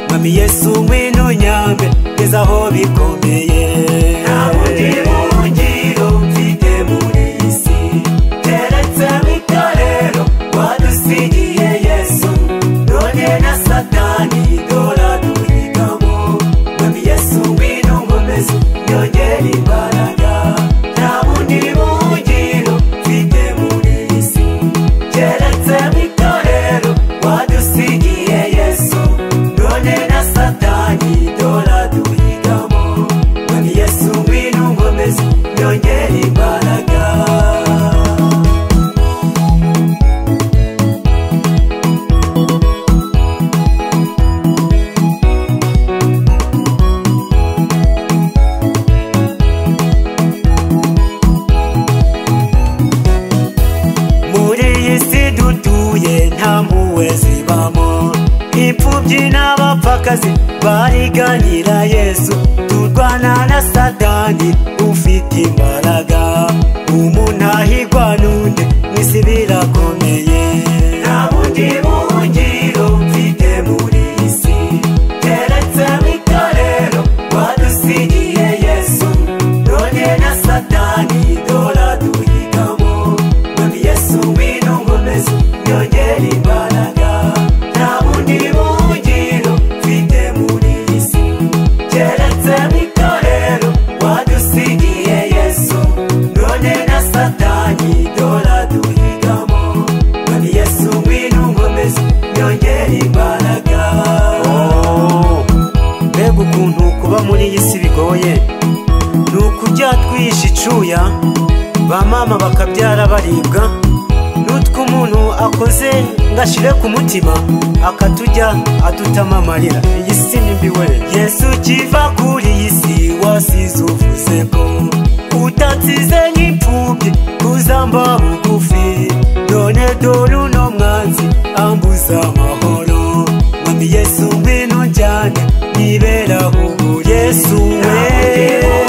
umwami yesu ngwino nyambe ngeze aho bikomeye nta bundi buhungiro mfite muri iyi si keretse itorero wadusigiye yesu none na satani dora turigamo mwami yesu ngwino nkomeze nyongera imbaraga nta bundi buhungiro mfite muri iyi si keretse itorero wadusigiye yesu none na satani dora duhigamo mwami yesu ngwino nkomeze nyongera imbaraga muri iyi si dutuye nta mpuhwe zibamo imfubyi n'abapfakazi bariganyira yesu turwana na satani ufite imbaraga umuntahigwa n'undi mu isi birakomeye nta bundi buhungiro mfite muri iyi si keretse itorero wadusigiye yesu none na satani dora duhigamo mwami yesu ngwino nkomeze nyongera imbaraga nta bundi buhungiro mfite muri iyi si keretse itorero wadusigiye yesu none na satani dora duhigamo mwami yesu ngwino nkomeze nyongera imbaraga mbega ukuntu kuba muri iyi si bigoye ni ukujya twihisha icuya ba mama bakabyara baribwa n'utwo umuntu akoze ngo ashire ku mutima akatujya adutama amarira iyi si ni mbi we yesu ukiva kuri iyi si wasize uvuze ko utansize nk'imfubyi kuzamba bugufi none dore uno mwanzi ambuza amahoro mwami yesu ngwino njyane nibera ubu yesu we